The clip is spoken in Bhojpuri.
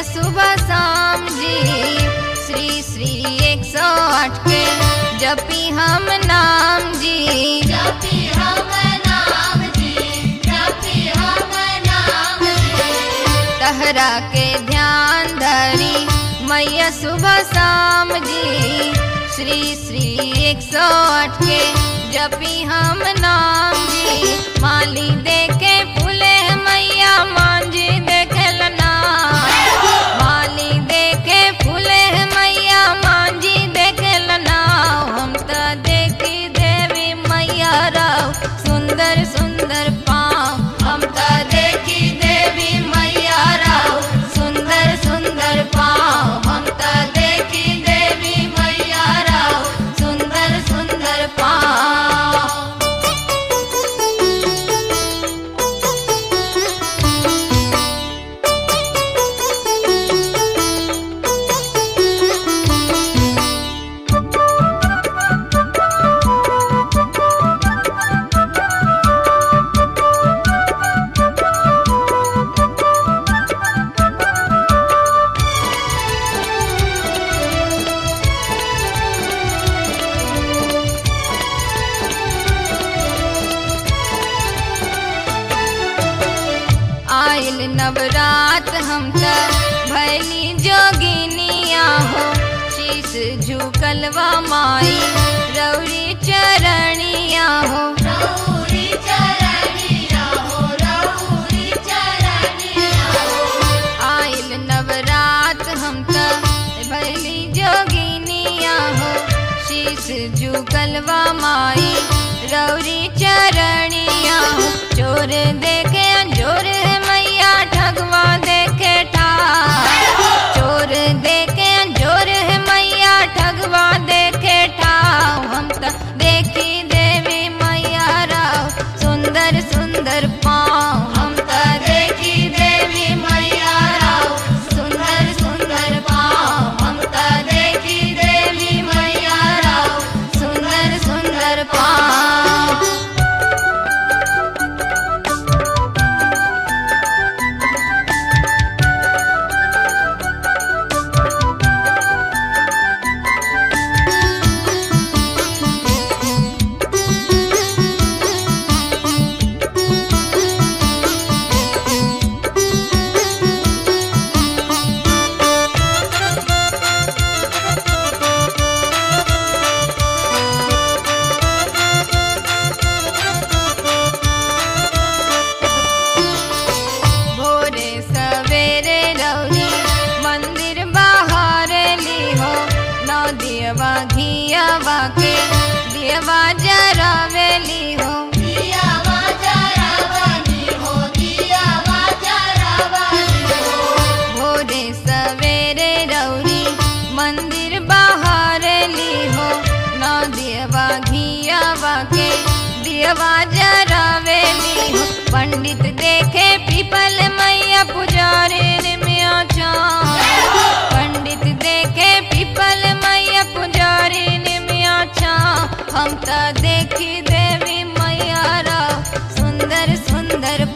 सुबह शाम जी श्री श्री एक सौ आठ के जपी हम नाम जी जपी हम नाम जी जपी हम नाम जी तहरा के ध्यान धरी मैया सुबह शाम जी श्री श्री एक सौ आठ के जपी हम नाम जी माली देखे फूले मैया मांझी देखल ना माली देखे फूले मैया मांझी देखल ना हम त देखी देवी मैया राव सुंदर सुंदर पाँव हम त देखी देवी मैया राव सुंदर सुंदर पाँव हम त देखी देवी मैया राव सुंदर सुंदर पाँव आयल नवरात हम त भैली जोगिनिया हो शीस झुकलवा माई रौरी चरणिया हो रौरी चरणिया हो रौरी चरणिया हो आयल नवरात हम त भैली जोगिनिया हो शीस झुकलवा माई रौरी चरणिया हो चोर देखे अंजोर है मैया ठगवा देखे ठार चोर देखे अंजोर है मैया ठगवा देखे ठाव हम त देखी देवी मैया राव सुंदर सुंदर पाँव हम त देखी देवी मैया राव सुंदर सुंदर पाँव हम त देखी देवी मैया राव सुंदर सुंदर पाँव भोरे सवेरे रौरी मंदिर बाहर ली हो नौ दियवा घियावा के दियवा जरावेली हो दिया वाजा रावणी हो दिया वाजा रावणी हो भोरे सवेरे रौरी मंदिर बाहर ली हो नौ दियवा घियावा के दियवा जरावेली हो पंडित देखे पीपल मैया पुजारी में आचा पंडित देखे पीपल मैया पुजारी में आचा हम त देखी देवी मैया राव सुंदर सुंदर